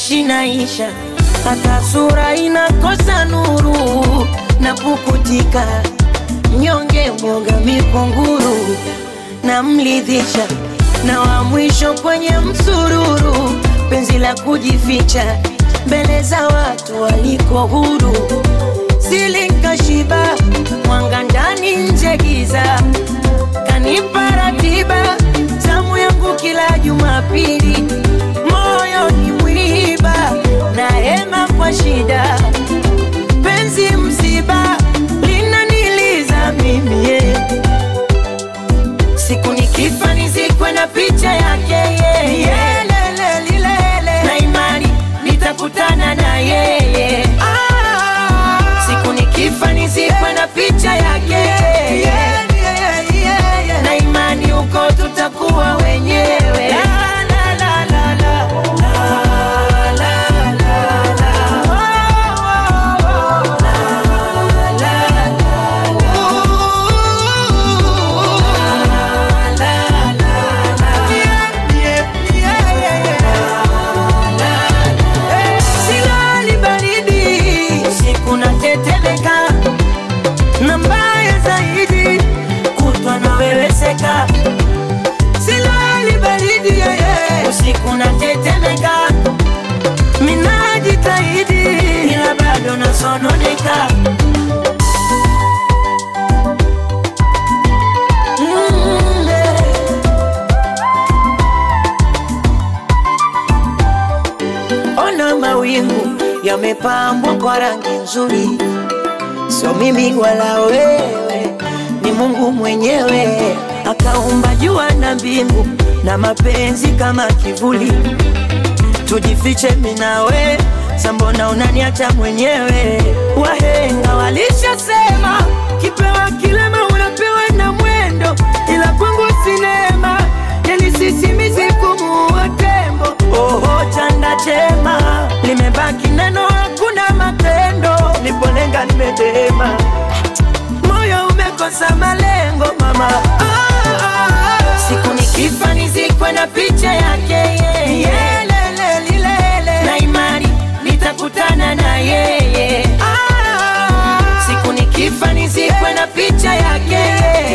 shinaisha, hata sura inakosa nuru na pukutika, mnyonge mwoga mikunguru na mlidhisha, na wa mwisho kwenye msururu, penzi la kujificha mbele za watu waliko huru, silinkashiba mwanga ndani nje giza, kanipa ratiba zamu yangu kila Jumapili, moyo ni mwiba na hema kwa shida, penzi msiba linaniliza mimi yeah. Siku nikifa nizikwe na picha yake yeye yeah. Lele, lilele. na imani nitakutana na yeye Siku nikifa nizikwe na picha yake yeah. na imani huko tutakuwa wenyewe la, la, la, la, la. La, la, la, la. Oh, oh, oh. La, la, la, Silali baridi usiku natetemeka, na mbaya zaidi kutwa naweweseka. Silali baridi yeye usiku natetemeka, minajitahidi ila bado nasononeka. Mm, eh. Ona mawingu yamepambwa kwa rangi nzuri, sio mimi wala wewe, ni Mungu mwenyewe akaumba jua na mbingu na mapenzi kama kivuli. Tujifiche mimi na we, sambona unaniacha mwenyewe? Wahenga walishasema kipewa kilema unapewa na mwendo, ila kwangu sinema yani sisimizi kumuua tembo. Oho, chanda chema limebaki neno, hakuna matendo. Nipolenga nimedema, moyo umekosa malengo mama. Ah, ah, ah. Siku nikifa nizikwe na picha yake yeye Yelele, lilele. na imani nitakutana na yeye Siku nikifa nizikwe na picha yake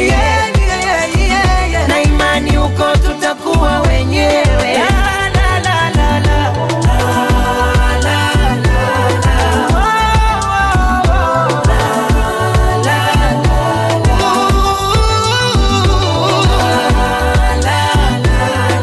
na imani huko tutakuwa wenyewe La, la, la, la, la. La, la, la, la. Oh, oh, oh. La, la, la, la. La, la, la,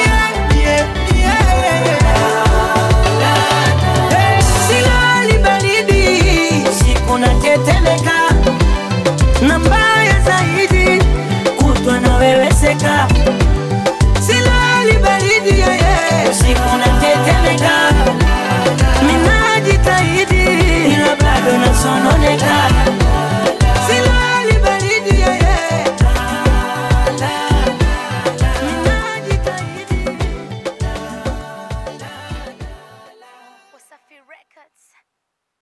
la. Silali baridi usiku natetemeka, na mbaya zaidi kutwa naweweseka. Silali baridi yeye usiku natetemeka